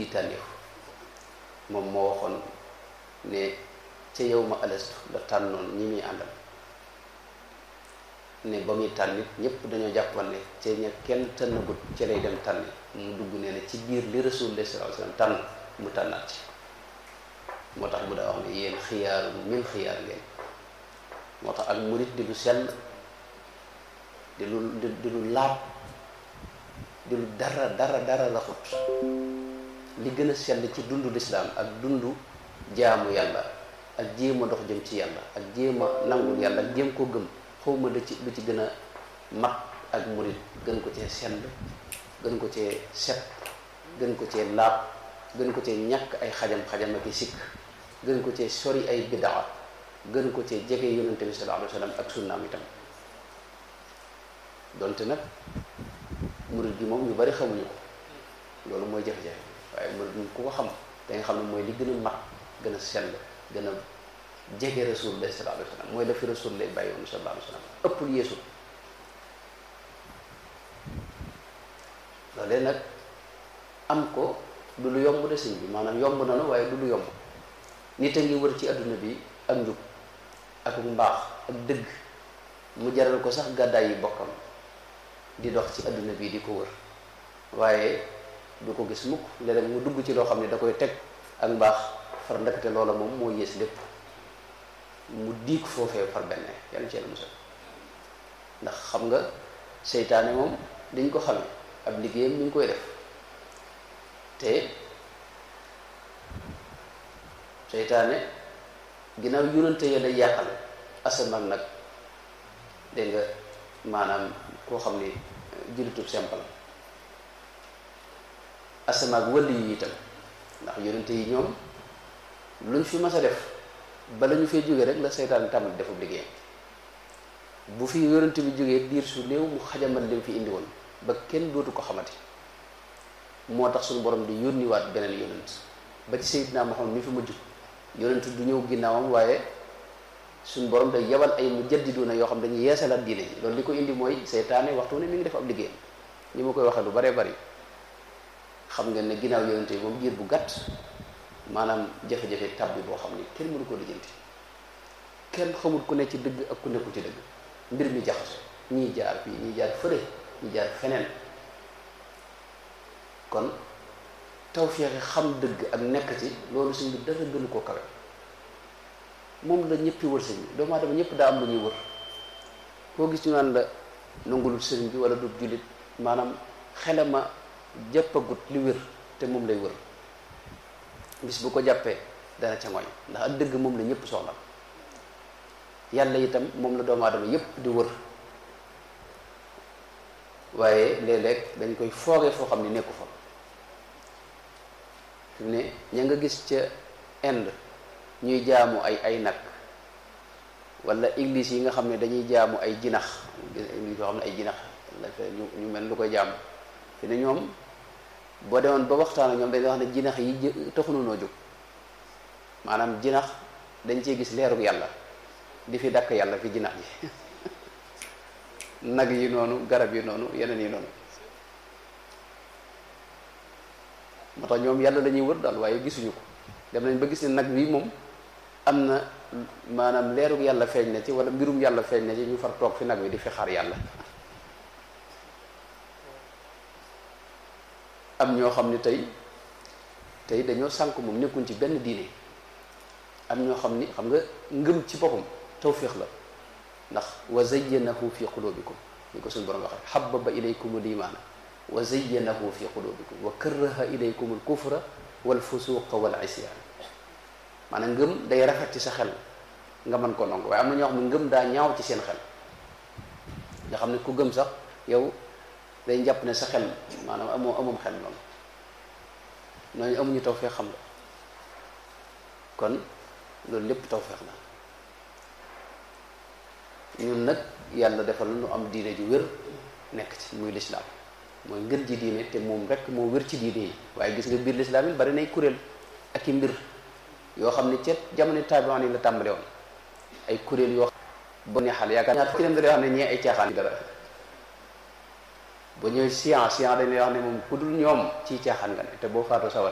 di tànneef moom moo waxoon ne ca yow ma alastu la tànnoon ñi muy àndal ne ba muy tànn nit ñëpp dañoo jàppoon ne ca ña kenn tànnagut ca lay dem tànn mu dugg nee na ci biir li rasulullah sallallahu alayhi wasallam tànn mu tànnaat ci moo tax mu daa wax ne yéen xiyaaru min xiyaar ngeen moo tax ak murit di lu sell di lu di lu laab di lu dara dara dara raxut li gën a sell ci dundu lislaam ak dundu jaamu yàlla ak jéem a dox jëm ci yàlla ak jéem a nangul yàlla ak jéem koo gëm xawma lu ci lu ci gën a mat ak murit gën ko cee sell gën ko cee set gën ko cee laab gën ko cee ñàkk ay xajam-xajam ak i sikk gën ko cee sori ay bidaa gën ko cee jege yonente bi sallallahu alayhi wa sallam ak sunnaam itam donte nag murit gi moom ñu bari xamuñu ko loolu mooy jafe-jafe waaye murit gi ku ko xam da nga xam ne mooy li gën a mat gën a sell gën a jege rasulullah sallallahu alayhi wa sallam mooy la fi rasulullah bàyyi woon sallallahu alayhi wa sallam ëppul yeesul loolee nag am ko du lu yomb de sëñ bi maanaam yomb na la waaye du lu yomb nit a ngi wër ci adduna bi ak njub ak mbaax ak dëgg mu jaral ko sax gàddaay yi bokkam di dox ci adduna bi di ko wër waaye du ko gis mukk léeg-léeg mu dugg ci loo xam ne da koy teg ak mbaax far ndakate loola moom moo yées lépp mu diig foofee far benn yàlla ci yàlla musal ndax xam nga seytaane moom dañ ko xame ab liggéeyam mi ngi koy def te seytaane ginnaaw yonante ya lay yàqal asamaan nag dégg nga maanaam koo xam ni julitub simple asamaak wëlli yi itam ndax yonente yi ñoom luñ fi mas a def bala ñu fay jógee rek la seytaan tàmbali defub liggéeyam bu fi yonente bi jógee diir su néew mu xajamal lim fi indi woon ba kenn dootu ko xamati moo tax suñu borom di yónniwaat beneen yonent ba ci Seydina Muhammad mi fi mujj yonent du ñëw ginnaawam waaye suñu borom day yebal ay mu jaddiduuna yoo xam dañuy yeesalaat diine ji loolu li ko indi mooy seytaane waxtu ne mi ngi def ab liggéeyam ñi ma koy waxee lu baree bari xam ngeen ne ginnaaw yonente yi moom jiir bu gàtt maanaam jafe-jafe tab bi boo xam ni kenn mënu ko lijjanti kenn xamul ku ne ci dëgg ak ku nekkul ci dëgg mbir mi jaxaso ñii jaar fii ñii jaar fële ñii jaar feneen kon tawfeexe xam dëgg ak nekk ci loolu suñ bi dara gënu koo kawe moom la ñëppi wër sëñ bi doomu aadama ñëpp daa am lu ñuy wër koo gis ñu naan la nangulul sëriñ bi wala du jullit maanaam xelama jàppagut li wér te moom lay wër bis bu ko jàppee dana ca ngoñ ndax ak dëgg moom la ñëpp soxla yàlla itam moom la doomu aadama yëpp di wër waaye léeg-léeg dañ koy foogee foo xam ne nekku fa fi mu ne ña nga gis ca Inde ñuy jaamu ay ay nag wala église yi nga xam ne dañuy jaamu ay jinax église yoo xam ne ay jinax la fe ñu ñu mel lu koy jaamu fi ne ñoom boo demoon ba waxtaan ak ñoom dañuy wax ne jinax yi taxunu noo jóg maanaam jinax dañ cee gis leerug yàlla di fi dakk yàlla fi jinax ji nag yi noonu garab yi noonu yeneen yi noonu moo tax ñoom yàlla lañuy wër daal waaye gisuñu ko dem nañ ba gis ne nag wi moom am na maanaam leerug yàlla feeñ na ci wala mbirum yàlla feeñ na ci ñu far toog fi nag wi di fi xaar yàlla am ñoo xam ne tey tey dañoo sànk moom nekkuñ ci benn diine am ñoo xam ni xam nga ngëm ci boppam tawfiix la ndax wa zayyanahu fi qulubikum ni ko suñu borom waxee habbaba ilaykum al imaana wa zayyanahu fi qulubikum wa karraha ilaykum al kufra wal fusuqa wal isyaan maanaam ngëm day rafet ci sa xel nga mën ko nangu waaye am na ñoo xam ne ngëm daa ñaaw ci seen xel nga xam ne ku gëm sax yow day jàpp ne sa xel maanaam amoo amoom xel noonu ñooñu amuñu tawfeex xam la kon loolu lépp tawfeex la ñun nag yàlla defal nu am diine ju wér nekk ci muy lislaam mooy ngën ji diine te moom rek moo wér ci diine yi waaye gis nga biir lislaam yi bari nay kuréel ak i mbir yoo xam ne ca jamono taabi'aan yi la tàmbale woon ay kuréel yoo xam ba neexal yaakaar ñaar ci dem da yoo xam ne ñee ay caaxaan yi dara ba ñëw science science dañ lay wax ne moom ku dul ñoom ci caaxaan nga ne te boo faatoo sawar